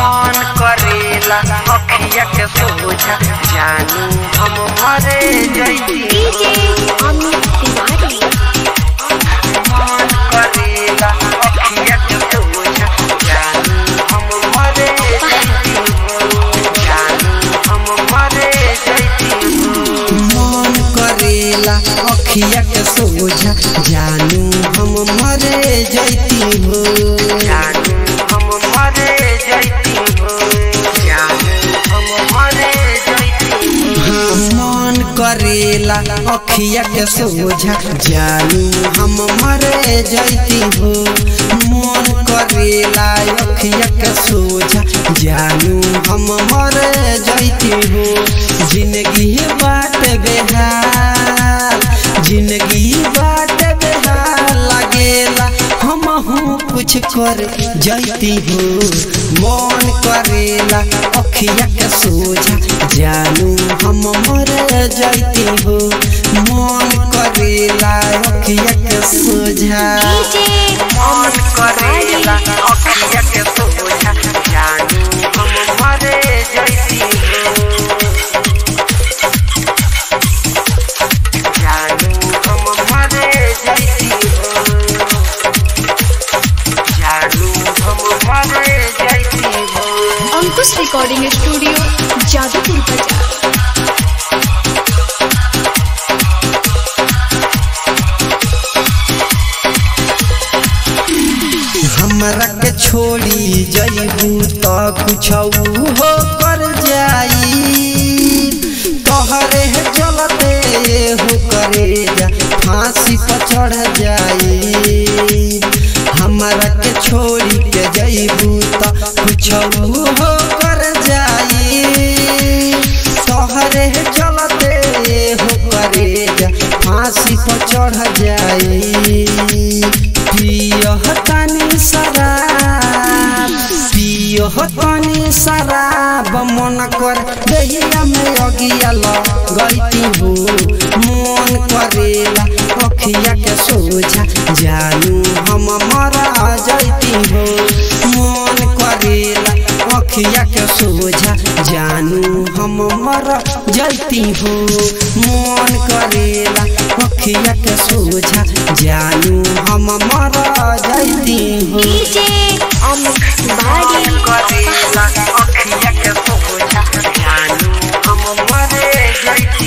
मन करेला अखिया के सोझा जानू हम मरे जैती डीजे अमित तिवारी मन करेला अखिया के सोझा जानू हम मरे जैती जानू हम मरे जैती मन करेला अखिया के सोझा जानू हम मरे जैती हो जानू हम मरे जैती जानू हम मरे जैती हाँ, मन करेला अखिया के सोझा जानू हम मरे जैती हो मन करेला अखिया के सोझा जानू हम मरे जैती हो जिंदगी बाट बेहाल जिंदगी बाट बेहाल लागेला हम हूँ कुछ कर जैती हो मन करेला अखिया के सोझा जानू हम मर जैती हो मन करेला अखिया के सोझा डीजे मन करेला अखिया के सोझा जानू हम मरे जैती जानू हम मरे जैती जानू हम मरे जैती अंकुश रिकॉर्डिंग स्टूडियो जादूपुर बाजार हमरा के छोड़ी जईबू तो कुछ हो कर जाई तोहरे चलते हो करे जा फांसी पर चढ़ जाई हमरा के छोड़ी के जईबू तो कुछ हो कर जाई तोहरे चलते हो करे जा फांसी पर चढ़ जाई पियह तनी शराब पियह तनी शराब मन कर दहिया में अगिया लगैती हो मन करेला अखिया के सोझा जानू हम मरा जैती हो मन करेला अखिया के सोझा जानू हम मर जैती हो मन करेला अखिया के सोझा जानू हम मर जैती हो डीजे अमित तिवारी करेला अखिया के सोझा जानू हम मरे जैती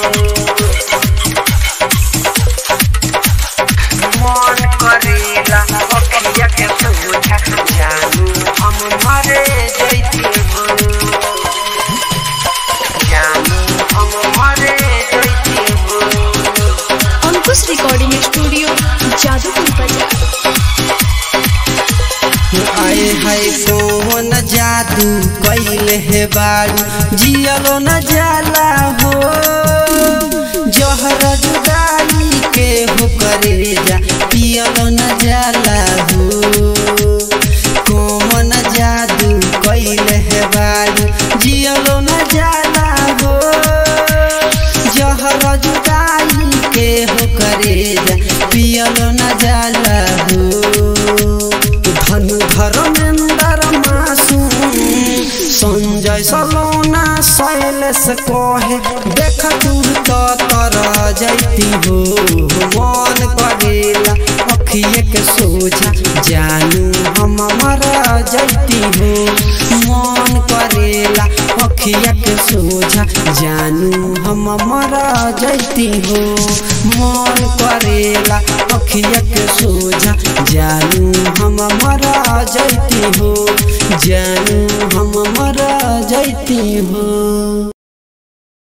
मन करेला अखिया के सोझा जानू हम मरे जैती जानू हम मरे जैती अंकुश रिकॉर्डिंग स्टूडियो जादूपुर बाजार आए है कौन जादू कैले हे बारू जियलो न जाला हो जहर जुदाई के हो करे जा पियलो न जाला हो कौन जादू कैले हे बारू जियलो न जाला हो जहर जुदाई के हो करे जा पियलो न जाला हो धनु धर्मेंद्र मासूम संजय सलोना शैलेश कहे देख दूर तो तर जैती हो मन करेला अखिए के सोझा जानू हम मरा जैती हो मन करेला अखिया के सोझा जानू हम मरा जैती हो मन करेला अखिया के सोझा जानू हम मरा जैती हो जानू हम मरा जैती हो